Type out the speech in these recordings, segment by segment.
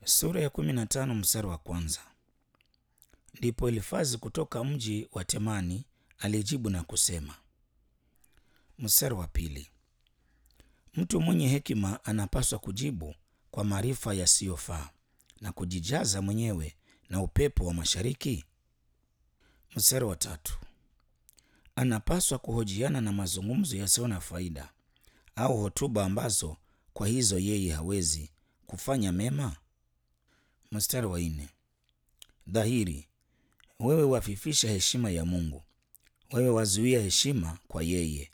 Sura ya kumi na tano mstari wa kwanza. Ndipo Elifazi kutoka mji wa Temani alijibu na kusema. Mstari wa pili. Mtu mwenye hekima anapaswa kujibu kwa maarifa yasiyofaa na kujijaza mwenyewe na upepo wa mashariki. Mstari wa tatu. Anapaswa kuhojiana na mazungumzo yasiyo na faida au hotuba ambazo kwa hizo yeye hawezi kufanya mema. Mstari wa nne. Dhahiri, wewe wafifisha heshima ya Mungu, wewe wazuia heshima kwa yeye.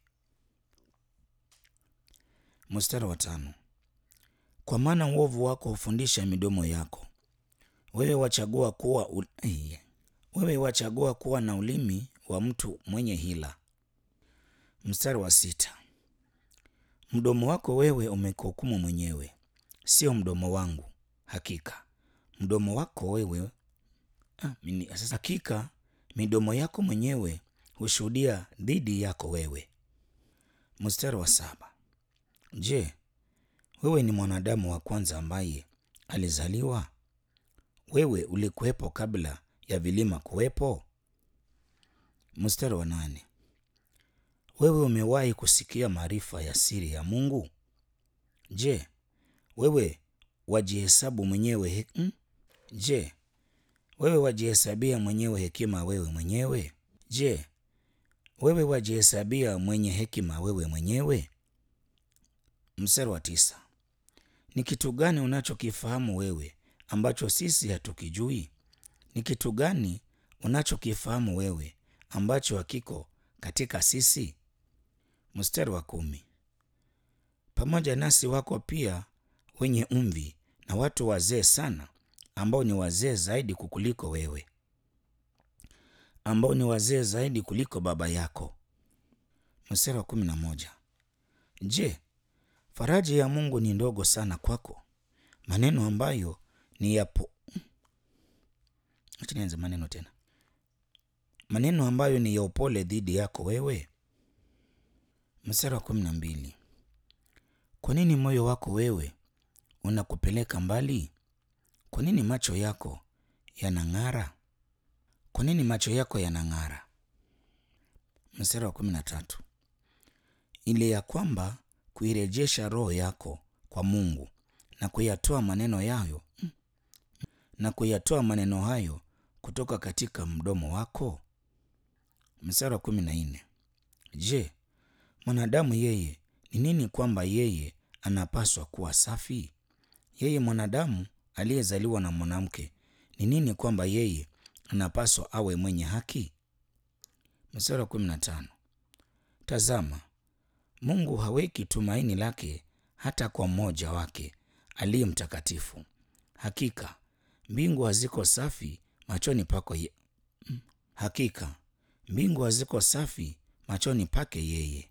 Mstari wa tano. Kwa maana uovu wako hufundisha midomo yako, wewe wachagua kuwa u... wewe wachagua kuwa na ulimi wa mtu mwenye hila. Mstari wa sita. Mdomo wako wewe umekuhukumu mwenyewe, sio mdomo wangu. Hakika mdomo wako wewe ah, mini, sasa hakika midomo yako mwenyewe hushuhudia dhidi yako wewe. Mstari wa saba. Je, wewe ni mwanadamu wa kwanza ambaye alizaliwa? Wewe ulikuwepo kabla ya vilima kuwepo? Mstari wa nane. Wewe umewahi kusikia maarifa ya siri ya Mungu? Je, wewe wajihesabu mwenyewe he... hmm? Je, wewe wajihesabia mwenyewe hekima wewe mwenyewe? Je, wewe wajihesabia mwenye hekima wewe mwenyewe? Mstari wa tisa. Ni kitu gani unachokifahamu wewe ambacho sisi hatukijui? Ni kitu gani unachokifahamu wewe ambacho hakiko katika sisi? Mstari wa kumi. Pamoja nasi wako pia wenye umvi na watu wazee sana, ambao ni wazee zaidi kukuliko wewe, ambao ni wazee zaidi kuliko baba yako. Mstari wa kumi na moja. Je, faraja ya Mungu ni ndogo sana kwako, maneno ambayo ni yapo acha nianze maneno tena, maneno ambayo ni ya upole dhidi yako wewe. Mstari wa kumi na mbili. Kwa nini moyo wako wewe unakupeleka mbali? Kwa nini macho yako yanang'ara? Kwa nini macho yako yanang'ara? Mstari wa kumi na tatu. Ili ya kwamba kuirejesha roho yako kwa Mungu na kuyatoa maneno yayo na kuyatoa maneno hayo kutoka katika mdomo wako. Mstari wa kumi na nne. Je, mwanadamu yeye ni nini kwamba yeye anapaswa kuwa safi? Yeye mwanadamu aliyezaliwa na mwanamke ni nini kwamba yeye anapaswa awe mwenye haki? Mstari wa kumi na tano. Tazama, Mungu haweki tumaini lake hata kwa mmoja wake aliye mtakatifu. Hakika mbingu haziko safi machoni pako ye... hakika mbingu haziko safi machoni pake yeye.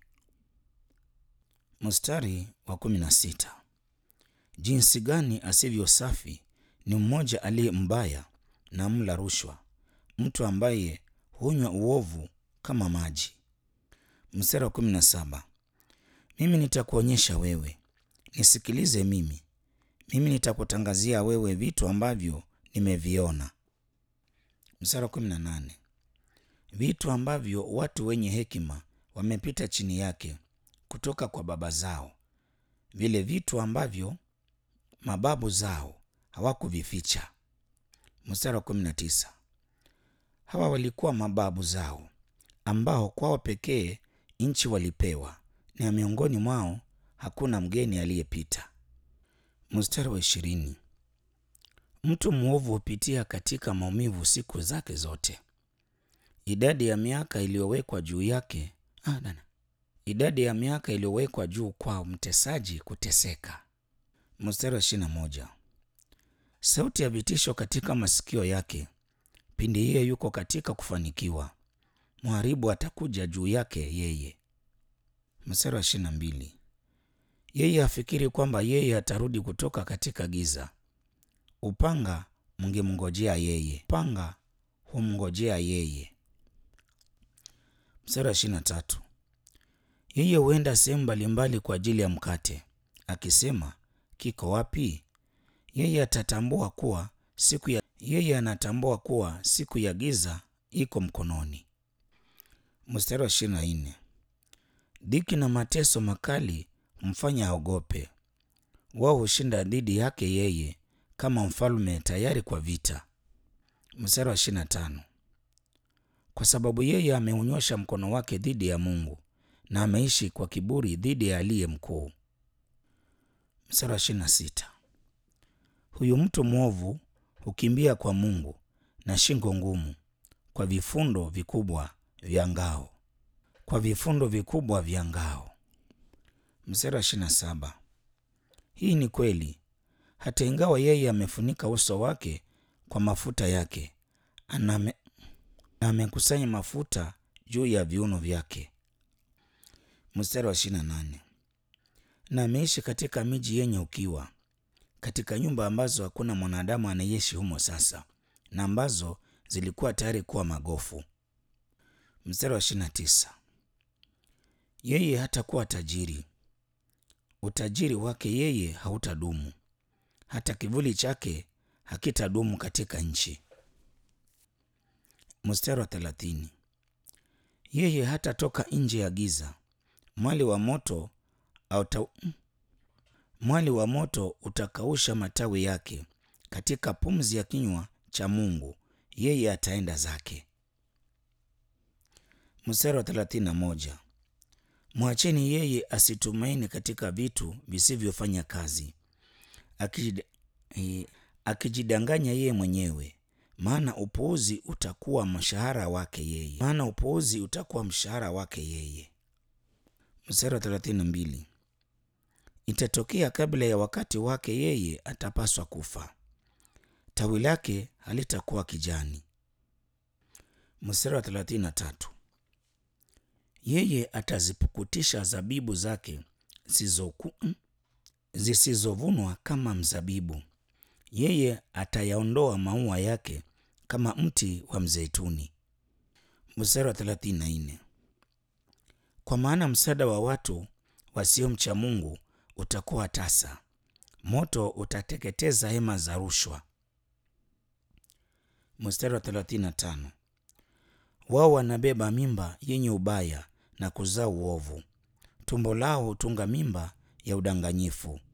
Mstari wa kumi na sita. Jinsi gani asivyo safi ni mmoja aliye mbaya na mla rushwa, mtu ambaye hunywa uovu kama maji. Mstari wa kumi na saba. Mimi nitakuonyesha wewe, nisikilize mimi, mimi nitakutangazia wewe vitu ambavyo nimeviona. Mstari wa kumi na nane. Vitu ambavyo watu wenye hekima wamepita chini yake kutoka kwa baba zao, vile vitu ambavyo mababu zao hawakuvificha. Mstari wa kumi na tisa. Hawa walikuwa mababu zao ambao kwao pekee nchi walipewa, na miongoni mwao hakuna mgeni aliyepita. Mstari wa ishirini. Mtu mwovu hupitia katika maumivu siku zake zote. Idadi ya miaka iliyowekwa juu yake ah, dana. Idadi ya miaka iliyowekwa juu kwa mtesaji kuteseka. Mstari wa ishirini na moja. Sauti ya vitisho katika masikio yake pindi yeye yuko katika kufanikiwa, mharibu atakuja juu yake yeye. Mstari wa ishirini na mbili. Yeye afikiri kwamba yeye atarudi kutoka katika giza. Upanga mngemngojea yeye, upanga humngojea yeye. Mstari wa ishirini na tatu. Yeye huenda sehemu mbalimbali kwa ajili ya mkate, akisema kiko wapi? Yeye atatambua kuwa siku ya yeye anatambua kuwa siku ya giza iko mkononi. Mstari wa ishirini na nne dhiki na mateso makali humfanya aogope. Wao hushinda dhidi yake yeye kama mfalme tayari kwa vita. Mstari wa ishirini na tano kwa sababu yeye ameunyosha mkono wake dhidi ya Mungu na ameishi kwa kiburi dhidi ya aliye mkuu. Mstari wa ishirini na sita huyu mtu mwovu hukimbia kwa Mungu na shingo ngumu, kwa vifundo vikubwa vya ngao, kwa vifundo vikubwa vya ngao. Mstari wa ishirini na saba hii ni kweli, hata ingawa yeye amefunika uso wake kwa mafuta yake, aname amekusanya mafuta juu ya viuno vyake. Mstari wa ishirini na nane na ameishi katika miji yenye ukiwa, katika nyumba ambazo hakuna mwanadamu anayeishi humo sasa, na ambazo zilikuwa tayari kuwa magofu. Mstari wa ishirini na tisa yeye hatakuwa tajiri, utajiri wake yeye hautadumu, hata kivuli chake hakitadumu katika nchi. Mstari wa thelathini yeye hatatoka nje ya giza, mwali wa moto auta... mwali wa moto utakausha matawi yake, katika pumzi ya kinywa cha Mungu yeye ataenda zake. Mstari wa thelathini na moja mwacheni yeye asitumaini katika vitu visivyofanya kazi, akijid... eh, akijidanganya yeye mwenyewe maana upuuzi utakuwa mshahara wake yeye, maana upuuzi utakuwa mshahara wake yeye. Mstari wa thelathini na mbili itatokea kabla ya wakati wake, yeye atapaswa kufa, tawi lake halitakuwa kijani. Mstari wa thelathini na tatu yeye atazipukutisha zabibu zake zisizovunwa kama mzabibu yeye atayaondoa maua yake kama mti wa mzeituni. Mstari wa thelathini na nne kwa maana msaada wa watu wasiomcha Mungu utakuwa tasa, moto utateketeza hema za rushwa. Mstari wa thelathini na tano wao wanabeba mimba yenye ubaya na kuzaa uovu, tumbo lao hutunga mimba ya udanganyifu.